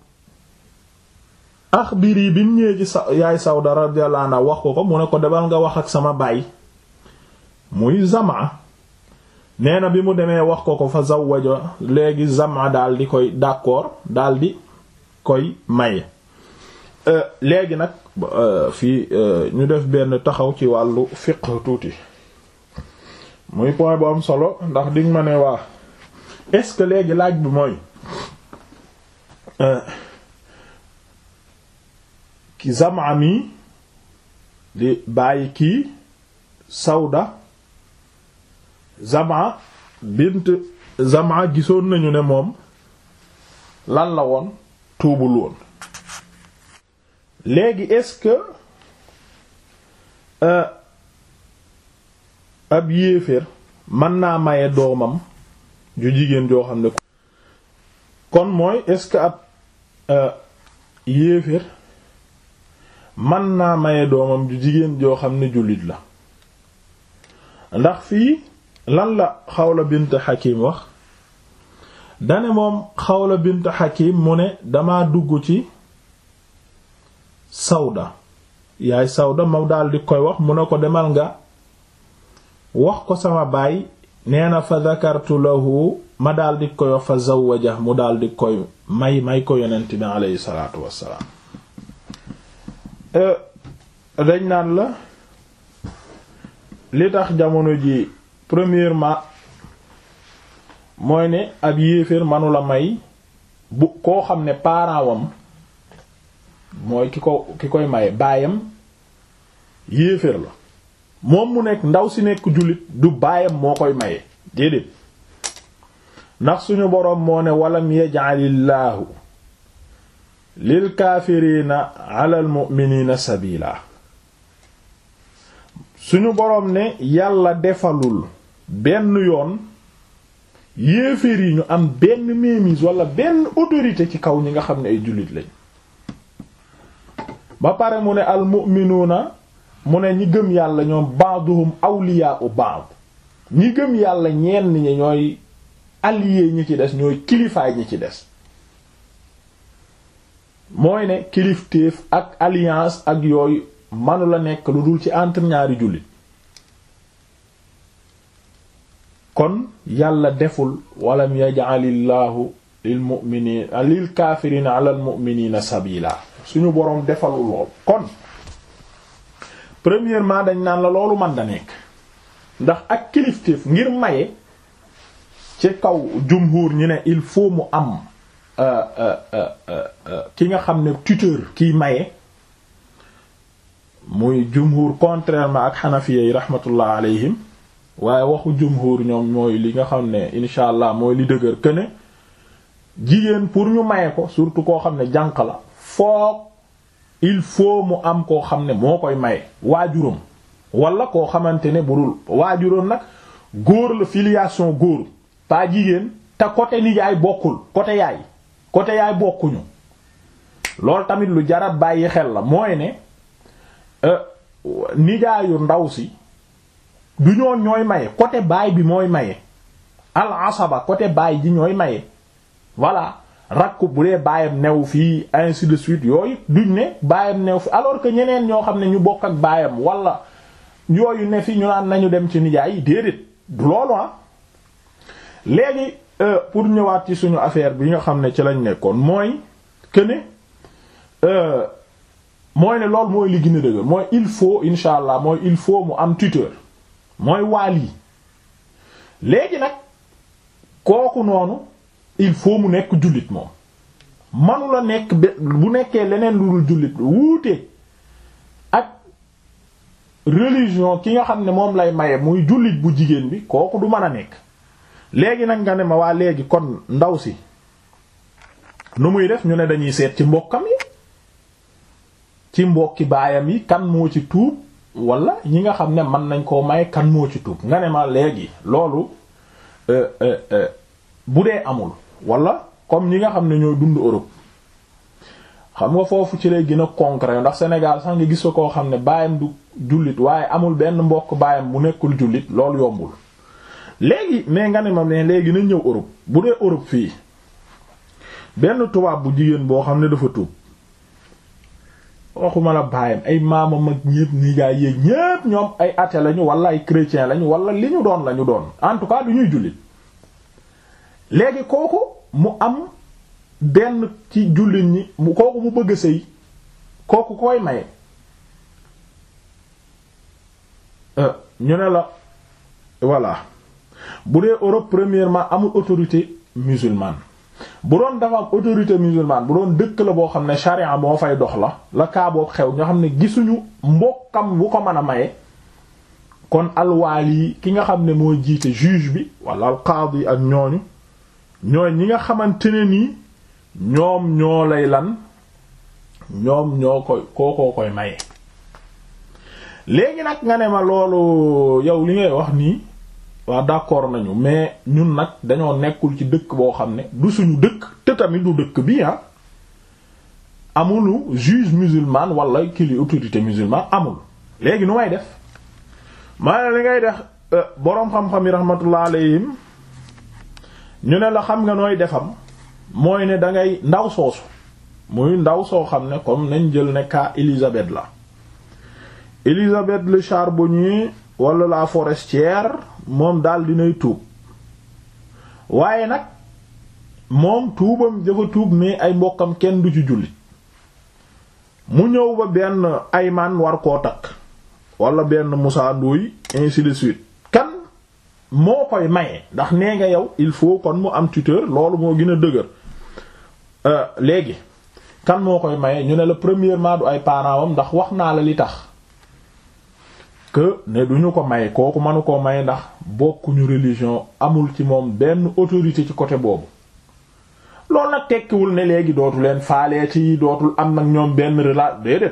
axbiri bi mu ñëwee ci sa yaay Sawda radiyallahu anha wax ko ko mu ne ko demal nga wax ak sama baay muy Zam'a nee na bi mu demee wax ko ko fa zawwaja léegi Zam'a daal di koy d'accord daal di koy maye léegi nag fii ñu def benn taxaw ci wàllu fiqh tuuti muy point bu am solo ndax diŋ ma ne waa est-ce que léegi laaj bi mooy ki Zam'a mi di bàyyi kii Sawda Zam'a bint Zam'a gisoon nañu ne moom lan la woon tuubul woon léegi est-ce que ab yéeféer mën naa maye doomam ju jigéen joo xam ne kon mooy est-ce que ab yéeféer mën naa maye doomam ju jigéen joo xam ne jullit la ndax fii lan la Xawla bint Hakim wax dane moom Xawla bint Hakim mu ne dama dugg ci Sawda yaay Sawda ma daal di koy wax mu ne ko demal nga wax ko sama baay nee na fa zakartu lahu ma daal di koy wax fa zawwaja mu daal di koy may may ko yonent bi aleyhi salaatu wassalaam dañ naan la li tax jamono ji premièrement mooy ne ab yéeféer manula may bu koo xam ne parent wam mooy ki ko ki koy maye baayam yéeféer la moom mu nekk ndaw si nekk jullit du baayam moo koy maye déedéet ndax suñu boroom moo ne walam yaj'alillaahu lil kaafiriina alal mu'miniina sabiila suñu boroom ne yàlla defalul benn yoon yéeféer yi ñu am benn mémise wala benn autorité ci kaw ñi nga xam ne ay jullit lañ ba pare mu ne al mu'minuuna mu ne ñi gëm yàlla ñoom ba'duhum awliyaa'u ba'd ñi gëm yàlla ñenn ñi ñooy alliés ñi ci des ñooy kilifaay ñi ci des mooy ne kilifteef ak alliance ak yooyu manu la nekk lu dul ci entre ñaari jullit kon yàlla deful walam yaj'alillaahu lil mu'miniina lil kaafiriina ala al mu'miniina sabiila suñu boroom defalul lool kon premièrement dañ naan la loolu man da nekk ndax ak kilifteef ngir maye ci kaw jumhur ñi ne il faut mu am ki nga xam ne tuteur kiy maye muy jumhur contrairement ak xanafiya yi rahmatullah alayhim waaye waxu jumhur ñoom mooy li nga xam ne insha allah mooy li dëgër que ne jigéen pour ñu maye ko surtout koo xam ne jànq la foog il faut mu am koo xam ne moo koy maye waajuram wala koo xamante ne budul waajuram nag góor la filiation góor pas jigéen te côté nijaay bokkul côté yaay côté yaay bokkuñu loolu tamit lu jarat bàyyi xel la mooy ne nijaayu ndaw si du ñoo ñooy maye côté baay bi mooy maye al asaba côté baay ji ñooy maye voilà rakk bu dee baayam new fii ainsi de suite yooyu duñ ne baayam new fi alors que ñeneen ñoo xam ne ñu bokk ak baayam wala yooyu ne fi ñu naan nañu dem ci nijaay yi déedéet du loolu ah léegi pour ñëwaat ci suñu affaire bi nga xam ne ci lañ nekkoon mooy que ne mooy ne loolu mooy li gën a dëgër mooy il faut insha allah mooy il faut mu am tuteur mooy waali léegi nag kooku noonu il faut mu nekk jullit moom manu la nekk bu nekkee leneen lu dul jullit wuute ak religion ki nga xam ne moom lay maye muy jullit bu jigéen bi kooku du mën a nekk léegi nag nga ne ma waa léegi kon ndaw si nu muy def ñu ne dañuy seet ci mbokkam yi ci mbokki baayam yi kan moo ci tuub wala ñi nga xam ne mën nañ koo maye kan moo ci tuub nga ne ma léegi loolu bu dee amul wala comme ñi nga xam ne ñooy dund Europe xam nga foofu ci lay gën a concret ndax Sénégal sax nga gis ko koo xam ne baayam du jullit waaye amul benn mbokk baayam bu nekkul jullit loolu yombul léegi mais nga ne ma ne léegi nañ ñëw Europe bu dee Europe fii benn tubaab bu jigéen boo xam ne dafa tuub waxuma la baayam ay maamam ak ñépp nijaay yéeg ñépp ñoom ay athée lañu wala ay chrétien lañu wala li ñu doon lañu doon en tout cas du ñuy jullit léegi kooku mu am benn ci jullit ñi mu kooku mu bëgg a sëy kooku koy maye ñu ne la voilà bu dee Europe premièrement amul autorité musulmane bu doon dafa am autorité musulmane bu doon dëkk la boo xam ne charia moo fay dox la la kaa boobu xew ñoo xam ne gisuñu mbokkam bu ko mën a maye kon alwaali ki nga xam ne moo jiite juge bi wala alqaadi ak ñooñu ñooy ñi nga xamante ne nii ñoom ñoo lay lan ñoom ñoo koy kookoo koy maye léegi nag nga ne ma loolu yow li ngay wax nii waa d'accord nañu mais ñun nag dañoo nekkul ci dëkk boo xam ne du suñu dëkk te tamit du dëkk bi ah amulu juge musulman wala kili autorité musulman amul léegi nu may def maa li ngay def boroom xam-xam yi rahmatullah alayhim ñu ne la xam nga nooy defam mooy ne dangay ndaw soosu muy ndaw soo xam ne comme nañ jël ne cas Élisabeth la Élisabeth le charbonnier wala la forestière moom daal dinay tuub waaye nag moom tuubam dafa tuub mais ay mbokkam kenn du ci jullit mu ñëw ba benn ayman war koo takk wala benn Moussa Ndoye ainsi de suite kan moo koy maye ndax nee nga yow il faut kon mu am tuteur loolu moo gën a dëgër léegi kan moo koy maye ñu ne la premièrement du ay parents am ndax wax naa la li tax que ne duñu ko maye kooku mënu koo maye ndax bokkuñu religion amul ci moom benn autorité ci côté boobu loolu nag tekkiwul ne léegi dootu leen faalee ci dootul am nag ñoom benn relation déedéet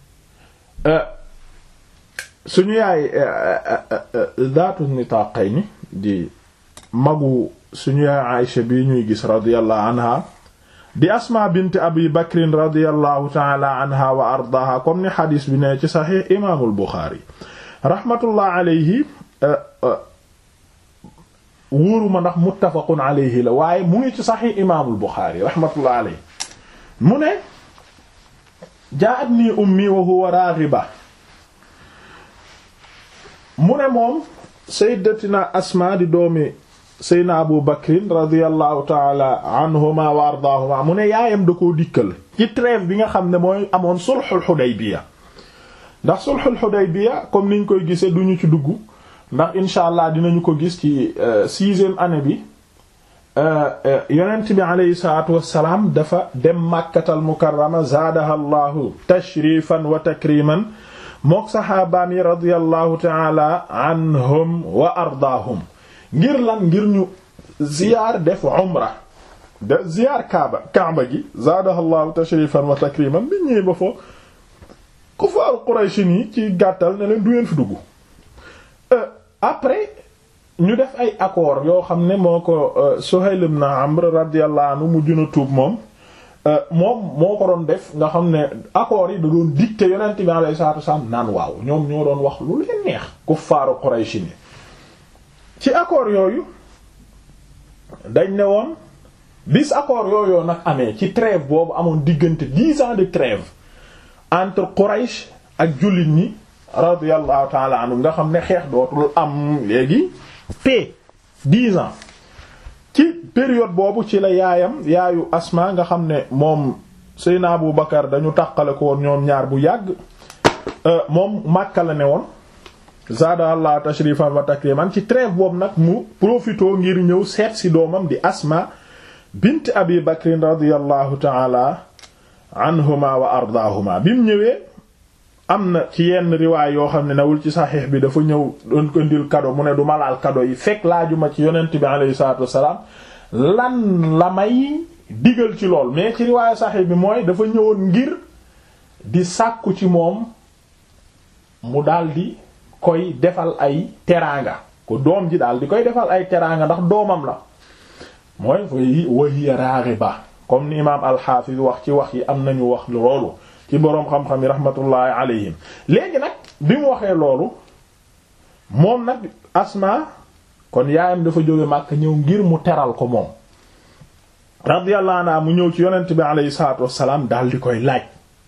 suñu yaay zaatu nitaqayni di magu suñu yaay Aïcha bi ñuy gis radiyallahu anha di asma bint abi bakrin radiyallahu taala anha wa ardaha comme ni xadis bi ne ci saxiix imaamul buxaari rahmatullah alayhi wóoruma ndax muttafaqun alayhi la waaye mu ngi ci saxiix imaamul buxaari rahmatullah alayhi mu ne jaa'atnii ummi wa huwa raaxiba mu ne moom sayyidatina asma di doomi seydna abu bakrin radiallahu taala anhuma wa ardaahuma mu ne yaayam da koo dikkal ci trêve bi nga xam ne mooy amoon sulhul Hudaybiya ndax sulhul Hudaybiya comme niñ koy gisee duñu ci dugg ndax incha allah dinañu ko gis ci sixième année bi yonent bi aleyhi salatu wassalaam dafa dem màkkatal mukarrama zaadaha allahu tashrifan wa takriman mook saxaabaam yi radiallahu taala anhum wa ardaahum ngir lan ngir ñu ziyaar def umra de ziyaar kaaba kaaba gi zaadahallahu tashrifan wa takriman bi ñëwee ba foo kufaar Quraysh yi ci gàttal ne leen du ngeen fi dugg après ñu def ay accord yoo xam ne moo ko Suhayl ibn Amr radiyallahu anhu mu juna tuub moom moom moo ko doon def nga xam ne accords yi da doon dicter yonent bi alayhi salaatu wasallam naan waaw ñoom ñoo doon wax lu leen neex kuffaaru Quraysh ni ci accord yooyu dañ ne woon bis accord yooyu nag amee ci trêve boobu amoon diggante dix ans de trêve entre Quraysh ak jullit ñi radiyallahu ta'ala anhu nga xam ne xeex dootul am léegi paix dix ans ci période boobu ci la yaayam yaayu Asma nga xam ne moom Seyna Abu Bakar dañu tàqale ko woon ñoom ñaar bu yàgg moom Makka la ne woon zaada allah tashrifan wa takriman ci trêve boobu nag mu profitoo ngir ñëw seet si doomam di asma bint abi bakrin radiallahu taala anhuma wa ardaahuma bi mu ñëwee am na ci yenn riwaay yoo xam ne nawul ci saxiix bi dafa ñëw doon ko ndil kado mu ne du malaal kado yi fekk laajuma ci yonent bi alayhi salatu wasalaam lan la may digal ci lool mais ci riwaayu saxiix bi mooy dafa ñëwoon ngir di sàkku ci moom mu daldi koy defal ay teraanga ko doom ji daal di koy defal ay teraanga ndax doomam la mooy fay wahiya raghiba comme ni imaam alxaafis wax ci wax yi am nañu wax loolu ci boroom xam-xam yi rahmatullahi alayhim léegi nag bi mu waxee loolu moom nag asma kon yaayam dafa jóge Makka ñëw ngir mu teral ko moom radiyallahu anha mu ñëw ci yonent bi alayhi salaatu wassalaam daal di koy laaj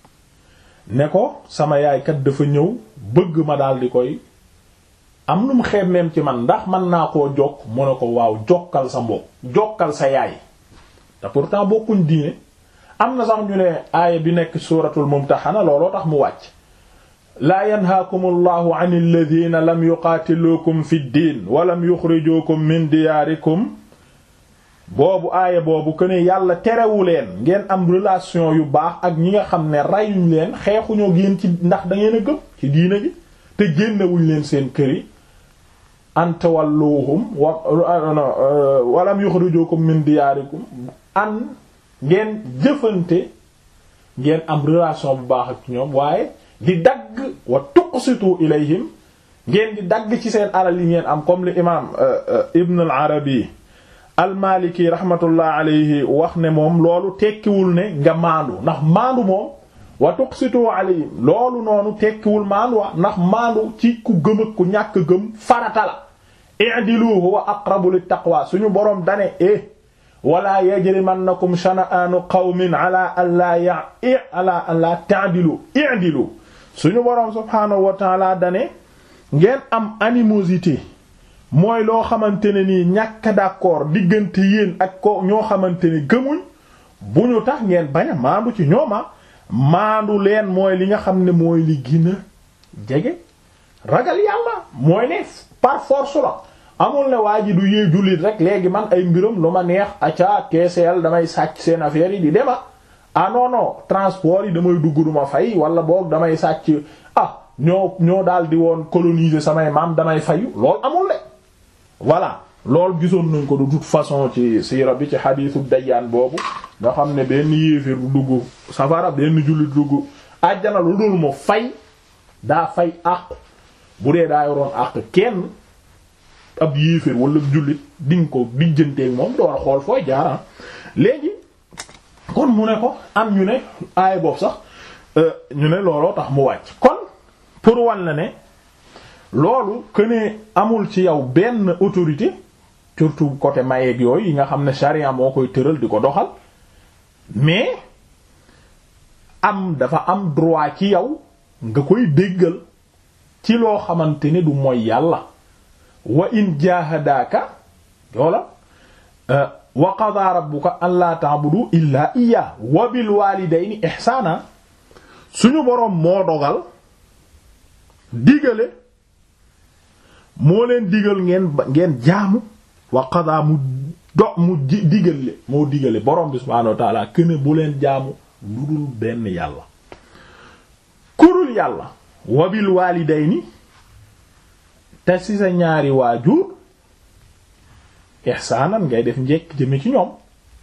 ne ko sama yaay kat dafa ñëw bëgg ma daal di koy am nu mu xemmeem ci man ndax man naa koo jokk mu ne ko waaw jokkal sa mbokk jokkal sa yaay te pourtant bokkuñ diine am na sax ñu ne aaya bi nekk suuratul mumtaxana looloo tax mu wàcc laa yanhaakum allahu an alladina lam yuqaatiluukum fi ddin wa lam yuxrijuukum min diyaarikum boobu aaya boobu que ne yàlla terewu leen ngeen am relation yu baax ak ñi nga xam ne rayuñ leen xeexuñoo génn ci ndax da ngeen a gëm ci diina ji te génnewuñ leen seen kër yi anta walluhum wa walam yukhrijukum min diyaarikum an ngeen jëfante ngeen am relation bu baax ak ñoom waaye di dagg wa tuqsitu ilayhim ngeen di dagg ci seen alal yi ngeen am comme li imaam Ibn al-Arabi al-Maliki rahmatullah alayhi wax ne moom loolu tekkiwul ne nga maandu ndax maandu moom wa tuqsitu alayhim loolu noonu tekkiwul maandu wa ndax maandu ci ku gëm ak ku ñàkk gëm farata la i'dilu huwa aqrabu lit taqwa suñu boroom dane e wala yajrimannakum shana'anu qawmin ala alla ya ala alla ta'dilu i'dilu suñu boroom subhaanahu wa ta'ala dane ngeen am animosité mooy loo xamante ne nii ñàkk d'accord diggante yéen ak ko ñoo xamante ne gëmuñ bu ñu tax ngeen bañ a maandu ci ñooma maandu leen mooy li nga xam ne mooy li gën a jege ragal yàlla mooy ne par force la amul ne waa ji du yee jullit rek léegi man ay mbiram lu ma neex acca TCL damay sàcc seen affaire yi di dema ah non non transport yi damay dugg duma fay wala boog damay sàcc ah ñoo ñoo daal di woon coloniser samay maam damay fayu loolu amul ne voilà loolu gisoon nañ ko de toute façon ci siira bi ci xadiisu dayyaan boobu nga xam ne benn yéeféer du dugg safara benn jullit dugg àjjana lu dul mu fay daa fay àq bu dee daa yoroon àq kenn ab yéeféer wala jullit dinga ko dijjanteeg moom door a xool fooy jaaraan léegi kon mu ne ko am ñu ne aay boobu sax ñu ne looloo tax mu wàcc kon pour wan la ne loolu que ne amul ci yow benn autorité surtout côté mayeeg yooyu yi nga xam ne charia moo koy tëral di ko doxal mais am dafa am droit ci yow nga koy déggal ci loo xamante ne du mooy yàlla wa in jahadaka yoola wa qada rabbuka alla ta'budu illa iya wa bil walidayni ihsana suñu boroom moo dogal digale moo leen digal ngeen ngeen jaamu wa qada mu do mu digale moo digale boroom bi subhaanahu wa ta'ala këne bu leen jaamu lu dul benn yàlla kurul yàlla wa bil walidayni te ci sa ñaari waajur ihsaanan ngay def njekk jëme ci ñoom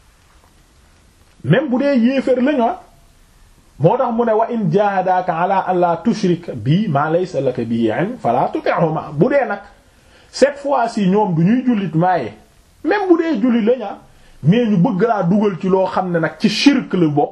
même bu dee yéefér lañu moo tax mu ne wa in jahadaka ala an la tushrik bi ma laysa laka bihi ilm fala tuti'huma bu dee nag cette fois-ci ñoom du ñuy jullit maaye même bu dee jullit lañu mais ñu bëgg laa dugal ci loo xam ne nag ci shirk la bokk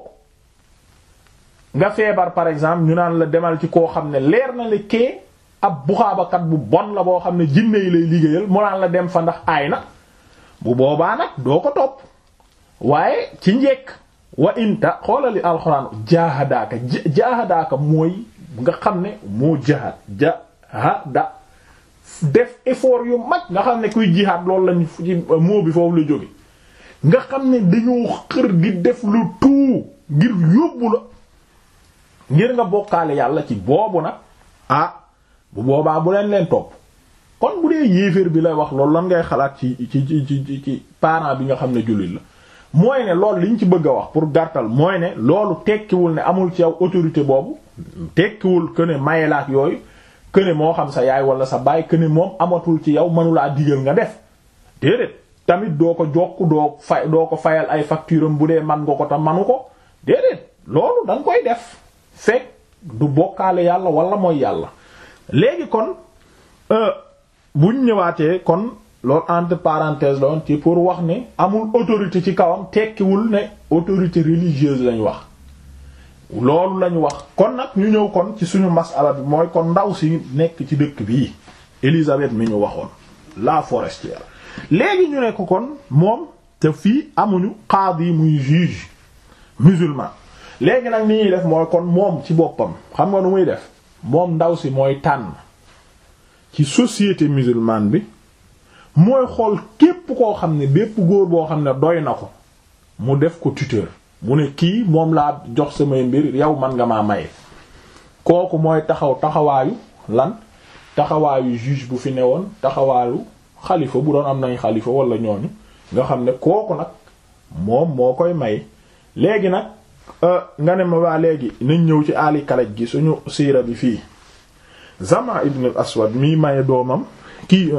nga feebar par exemple ñu naan la demal ci koo xam ne leer na le kee ab buxaabakat bu bon la boo xam ne jinne yi lay liggéeyal mu naan la dem fa ndax aay na bu boobaa nag doo ko topp waaye ci njekk wa inta xoolali alxuraan jaahadaaka jaahadaaka mooy nga xam ne moo jahaad jahada def effort yu mag nga xam ne kuy jihaad loolu lañ ci moo bi foofu la jóge nga xam ne dañoo xër di def lu tout ngir yóbbu la ngir nga bokkaale yàlla ci boobu nag ah bu boobaa bu leen leen topp kon bu dee yéeféer bi lay wax loolu lan ngay xalaat ci ci ci ci ci parent bi nga xam ne jullit la mooy ne loolu liñ ci bëgg a wax pour gàttal mooy ne loolu tekkiwul ne amul ci yow autorité boobu tekkiwul que ne mayelaak yooyu que ne moo xam sa yaay wala sa baay que ne moom amatul ci yow mënulaa digal nga def déedéet tamit doo ko jokk doo fay doo ko fayal ay facture am bu dee man nga ko tam manu ko déedéet loolu da nga koy def fekk du bokkaale yàlla wala mooy yàlla léegi kon buñ ñëwaatee kon loolu entre parenthèses la woon ci pour wax ne amul autorité ci kawam tekkiwul ne autorité religieuse lañ wax loolu lañ wax kon nag ñu ñëw kon ci suñu masala bi mooy kon ndaw si nekk ci dëkk bii Élisabeth mi ñu waxoon la forestière léegi ñu ne ko kon moom te fii amuñu qaadi muy juge musulman léegi nag ni ñuy def mooy kon moom ci boppam xam nga nu muy def moom ndaw si mooy tànn ci société musulmane bi mooy xool képp koo xam ne bépp góor boo xam ne doy na ko mu def ko tuteur mu ne kii moom laa jox samay mbir yow man nga maa maye kooku mooy taxaw taxawaayu lan taxawaayu juge bu fi newoon taxawaayu xalifa bu doon am nañ xalifa wala ñooñu nga xam ne kooku nag moom moo koy may léegi nag nga ne ma waa léegi nañ ñëw ci ali kalaj gi suñu siira bi fii Zama ibn al-Aswad mii maye doomam kii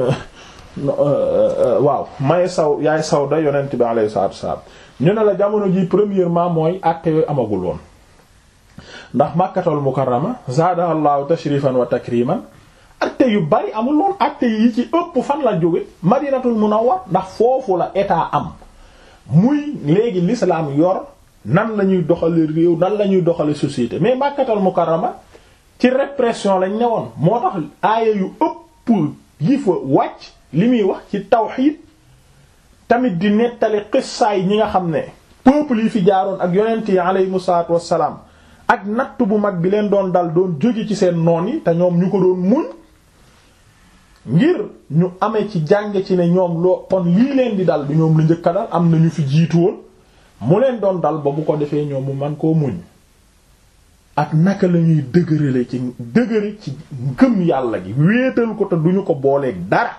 waaw maye saw yaay Sawda yonent bi alayhi salaatu wassalaam ñu ne la jamono ji premièrement mooy acte yooyu amagul woon ndax Makkatul Mukarrama zaadaha Allahu tashrifan wa takriman acte yu bari amul woon acte yi ci ëpp fan la jóge Madinatul Munawwar ndax foofu la état am muy léegi l'islam yor nan la ñuy doxale réew nan la ñuy doxale société mais Makkatul Mukarrama ci répression lañ newoon moo tax aaya yu ëpp yi fa wàcc li muy wax ci tawxiid tamit di nettali xissaay ñi nga xam ne peuple yi fi jaaroon ak yonent yi aleyhimu salaatu wassalaam ak natt bu mag bi leen doon dal doon jóge ci seen noon yi te ñoom ñu ko doon muñ ngir ñu amee ci jàng ci ne ñoom loo kon lii leen di dal du ñoom lu njëkka dal am na ñu fi jiitu woon mu leen doon dal ba bu ko defee ñoom mu man koo muñ ak naka la ñuy dëgërale ci dëgëre ci ngëm yàlla gi wéetal ko te duñu ko booleeg dara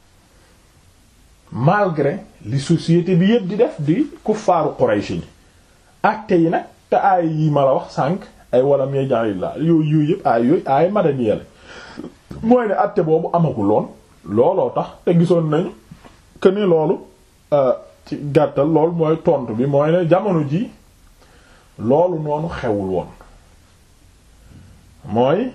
malgré li société bi yépp di def di kuffaaru Quraysh ni acte yi nag te aay yi ma la wax sànq ay walam yaj'alillah yooyu yooyu yépp aay yooyu aay madaniya la mooy ne acte boobu amaguloon looloo tax te gisoon nañu que ne loolu ci gàttal loolu mooy tontu bi mooy ne jamono ji loolu noonu xewul woon mooy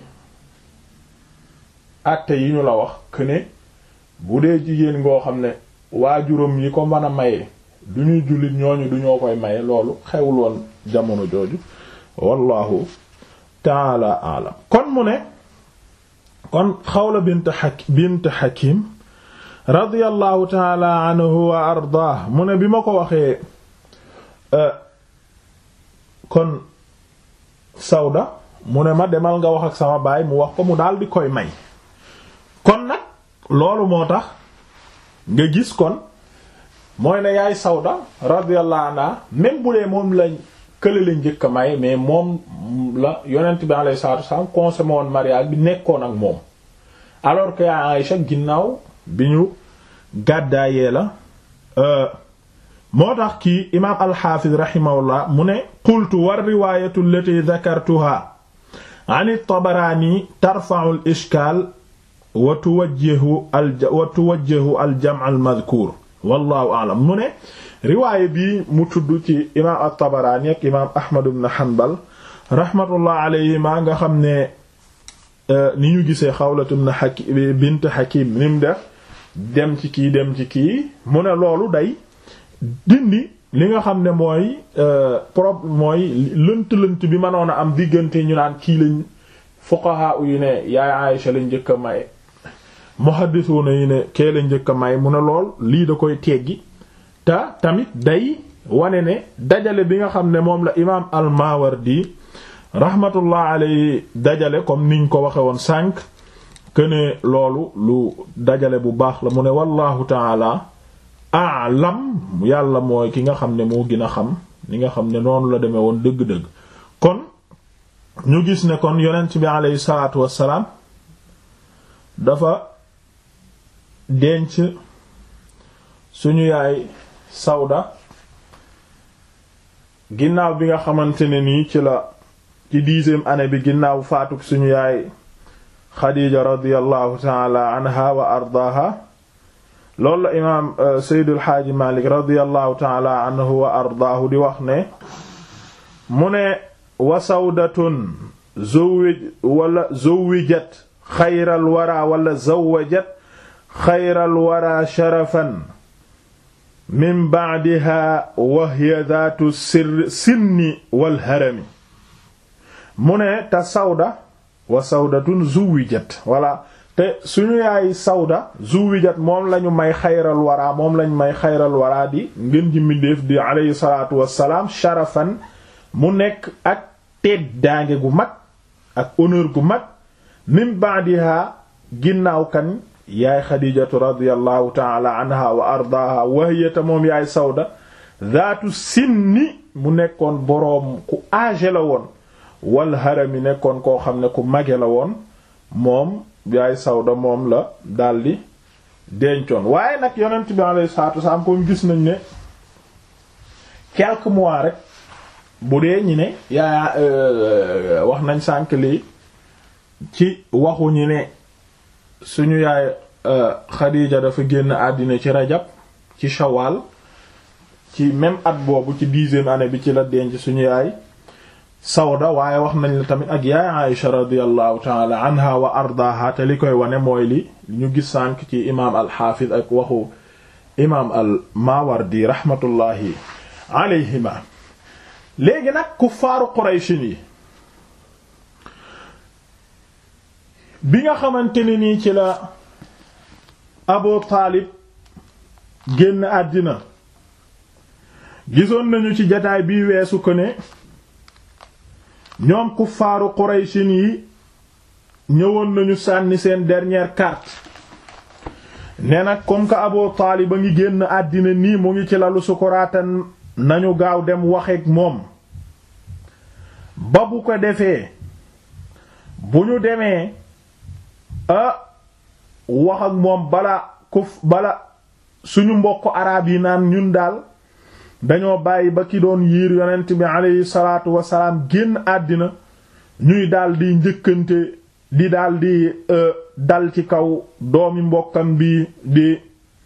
acte yi ñu la wax que ne bu dee jigéen ngoo xam ne waajuram yi ko mën a maye du ñuy jullit ñooñu du ñoo koy maye loolu xewul woon jamono jooju wallahu taala alam kon mu ne kon xawla bint hak bint hakim radiyallahu taala anhu wa ardaah mu ne bi ma ko waxee kon sawda mu ne ma demal nga wax ak sama baay mu wax ko mu daal di koy may kon nag loolu moo tax nga gis kon mooy ne yaay sawda radiyallahu anha même bu dee moom lañ kële la njëkk a may mais moom la yonent bi alayhi salaatu wasallam consommé woon mariage bi nekkoon ak moom alors que yaa Aïcha ginnaaw bi ñu gàddaayee la moo tax kii imaam alxaafiz rahimahullah mu ne qultu war riwaayatu allati dhakartuha an at-Tabarani tarfa'u al-ishkaal wa tuwajjihu al wa tuwajjihu al-jam' al-madhkuur wallahu a'lam mu ne riwaayé bii mu tudd ci imaam at-Tabarani ak imaam Ahmad ibn Hanbal rahmatullah alayhima nga xam ne ni ñu gisee Xawlat ibn Hakim bint Hakim ni mu def dem ci kii dem ci kii mu ne loolu day dindi li nga xam ne mooy problème mooy lënt-lënt bi mënoon a am diggante ñu naan kii lañ fuqaha yu ne yaay Aïcha lañ njëkk a may muhaddisuna yi ne kee lañ njëkk a may mu ne lool lii da koy teggi te tamit day wane ne dajale bi nga xam ne moom la imaam al-Mawardi rahmatullah alayhi dajale comme niñ ko waxe woon sànq que ne loolu lu dajale bu baax la mu ne wallahu taala a'lam yàlla mooy ki nga xam ne moo gën a xam li nga xam ne noonu la demee woon dëgg-dëgg kon ñu gis ne kon yonent bi aleyhi salaatu wassalaam dafa denc suñu yaay Sawda ginnaaw bi nga xamante ne nii ci la ci dixième année bi ginnaaw faatuk suñu yaay Xadiija radiyallahu taala anha wa ardaaha loolu la imaam Seydul Xaaji Malik radiyallahu taala anhu wa ardaahu di wax ne mu ne wa sawdatun zuwij wala zuwijat xayral wara wala zawajat xayral wara sharafan min ba'diha wa hiya dhaatu sirri sinni wal harami mu ne te sawda wa sawdatun zuwijat wala te suñu yaay sawda zuwijat moom lañu may xayral wara moom lañu may xayral wara di ngën ji mbindeef di alayhi salaatu wassalaam sharafan mu nekk ak teddaange gu mag ak honneur gu mag min ba'diha ginnaaw kan yaay xadijatu radiyallahu taala anha wa ardaaha wahiyata moom yaay sawda zaatu sinni mu nekkoon boroom ku âgé la woon wal harami nekkoon koo xam ne ku mage la woon moom yaay sawda moom la daldi dencoon waaye nag yonent bi alayhi salaatu wasalaam comme gis nañ ne quelques mois rek bu dee ñi ne yaa wax nañ sànk lii ci waxu ñi ne suñu yaay Xadiija dafa génn àddina ci rajab ci shawal ci même at boobu ci dixième année bi ci la denc suñu yaay Sawda waaye wax nañ la tamit ak yaay Aïsha radiyallahu taala anha wa ardaha te li koy wane mooy li ñu gis sànk ci imaam al-Hafiz ak waxu imaam al-Mawardi rahmatullahi alayhima léegi nag kuffaaru Qurayshin yi bi nga xamante ne nii ci la Abu Taalib génn àddina gisoon nañu ci jataay bii weesu ko ne ñoom kuffaaru Qurayshin yi ñëwoon nañu sànni seen dernière carte ne nag comme que Abu Taalib a ngi génn àddina nii mu ngi ci lalu sukuraatan nañu gaaw dem waxeek moom ba bu ko defee bu ñu demee a wax ak moom bala kuf bala suñu mbokk araab yi naan ñun daal dañoo bàyyi ba ki doon yiir yonent bi aleyhi salaatu wasalaam génn àddina ñuy daldi njëkkante di daldi dal ci kaw doomi mbokkam bi di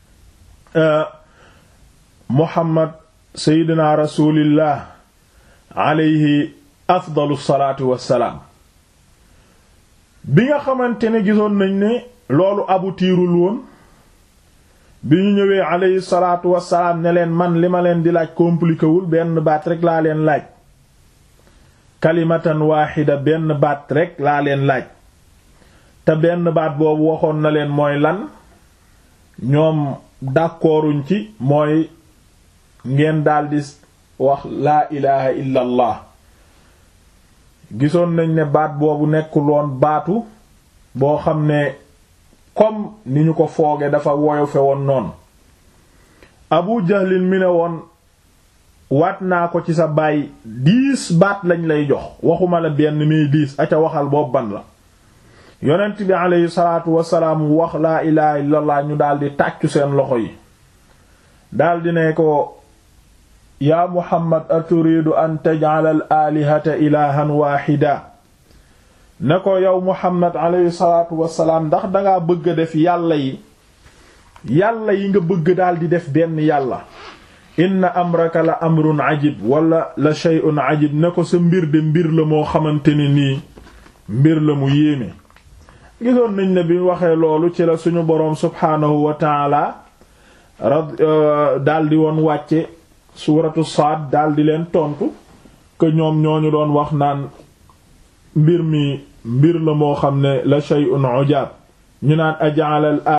Muhammad seydina rasulillah aleyhi afdalu salaatu wassalaam bi nga xamante ne gisoon nañ ne loolu abu tiirul woon bi ñu ñëwee aleyhi salaatu wassalaam ne leen man li ma leen di laaj compliqué wul benn baat rek laa leen laaj kalimatan waaxida benn baat rek laa leen laaj te benn baat boobu waxoon na leen mooy lan ñoom d'accorduñ ci mooy ngeen daldi wax laa ilaha illa allah gisoon nañ ne baat boobu nekkuloon baatu boo xam ne comme ni ñu ko fooge dafa woyofe woon noonu abu jahlin mi ne woon waat naa ko ci sa baay diis baat lañ lay jox waxuma la benn miy diis aca waxal boobu ban la yonent bi aleyhi salaatu wasalaam wax laa ilaha illallah ñu daldi tàccu seen loxo yi daldi ne ko yaa muhammad aturidu an taj'ala al alihata ilahan waaxida ne ko yow muhammad aleyhi salaatu wasalaam ndax dangaa bëgg a def yàlla yi yàlla yi nga bëgg daldi def benn yàlla inna amraka la amrun ajib wala la shay'un ajib ne ko sa mbir de mbir la moo xamante ne nii mbir la mu yéeme gisoon nañ ne bi waxee loolu ci la suñu boroom subhaanahu wa taala rad daldi woon wàcce suuratu Saad daldi leen tontu que ñoom ñooñu doon wax naan mbir mi mbir la moo xam ne la shay'un ujab ñu naan aj'ala